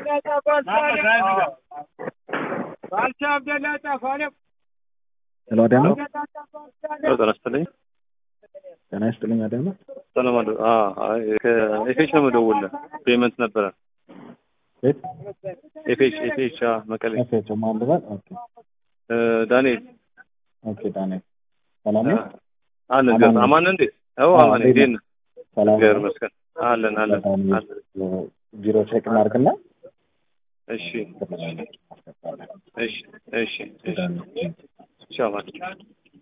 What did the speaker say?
ሄሎ አዳማ ጤና ይስጥልኝ። ጤና ይስጥልኝ አዳማ ሰላም አለ። ከኤፌች ነው የምደውልልህ። ፔመንት ነበረ ቤት ኤፌች ኤፌች መቀሌ ኤፍኤች ማን ልበል? ኦኬ እ፣ ዳንኤል ኦኬ ዳንኤል ሰላም ነው? አለን አማን ገር ነኝ። አማን እንዴ? አዎ አዎ፣ አማን እንዴት እንዴት ነህ? ነህ? ሰላም እግዚአብሔር ነው? ይመስገን። አለን አለን በጣም አለን። ቢሮ ቼክ እናድርግና እሺ እሺ እሺ እሺ እሺ አማን